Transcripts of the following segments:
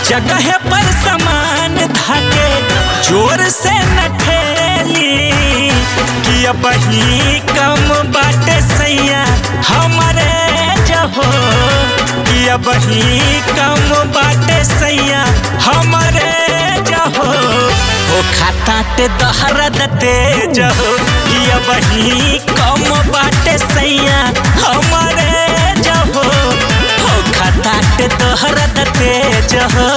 जगह पर समान धाके जोर से न ठेली कि अब ही कम बाटे सैया हमारे जहो कि अब ही कम बाटे सैया हमारे जहो हो खाता ते दहरा दते जहो कि अब ही कम बाटे सैया हमारे जहो हो खाता ते दहरा दते जहो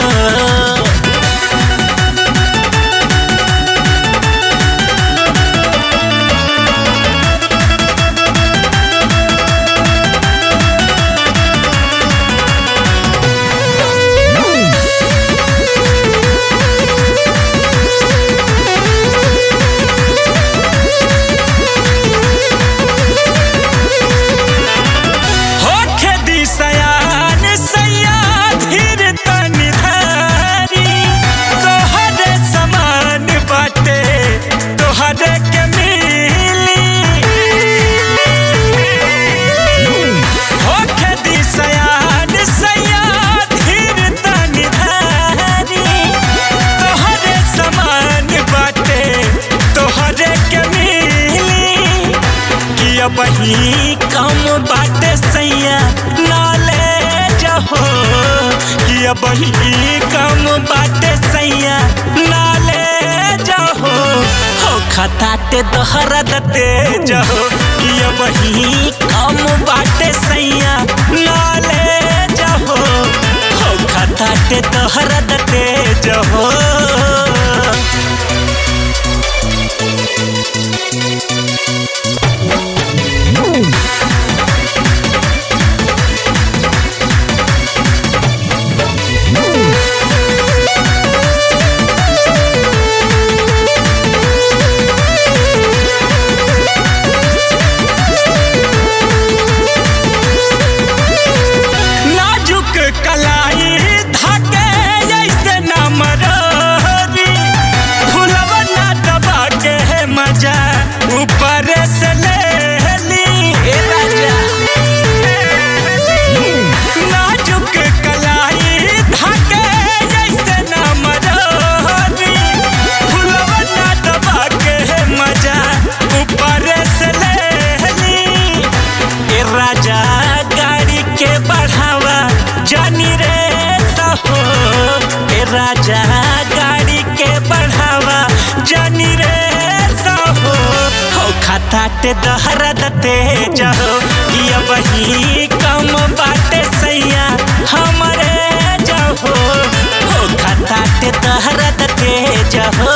होखे दिसयान सैया धीर तनि धारी तोहरे समान बाटे तोहरे के मिली होखे दिसयान सैया धीर तनि धारी तोहरे समान बाटे तोहरे के मिली कि अब ही कम बाटे सैया नाले जहो कि अब ही कम बाटे सैया नाले जहो हो खताते दोहरा दते जहो कि अब ही कम बाटे सैया नाले जहो हो खताते दोहरा दते जहो नाजुक कलाई धाके ऐसे न मरोरी फुलवा ना दबा के है मजा ऊपर से ले ली ए राजा नाजुक कलाई धाके ऐसे न मरोरी फुलवा ना दबा के है मजा ऊपर से ले ली ए राजा गाड़ी के बढ़ावा जानी रे सहो ए राजा गाड़ी के बढ़ावा जानी रे सहो हो खाता ते दहरा दते जहो ये बही कम बाटे सैया हमारे जहो हो खाता ते दहरा दते जहो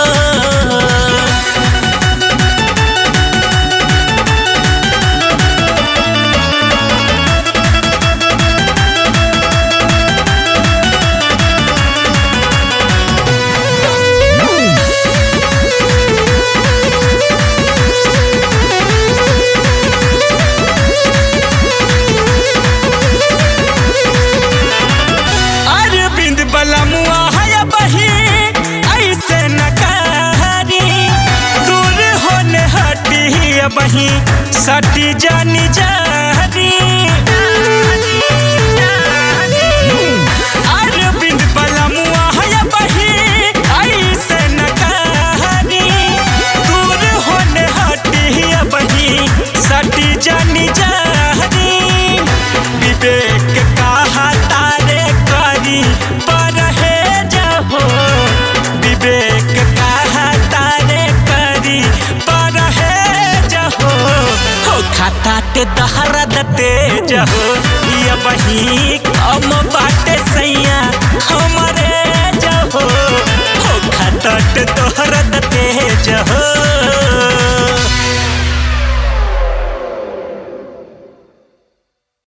अरविंद बलमुआ है बही ऐसे न कहारी दूर होने हटी बही सटी जानी जारी अरविंद बलमुआ है बही ऐसे न कहारी दूर होने हटी बही सटी जानी जारी विवेक कहा तारे करी पर हे जहो विवेक कहा तारे करी पर हे जहो हो खाता ते दहरा दते जहो ये बही कम बाटे सैया हमारे जहो हो खाता ते दहरा दते जहो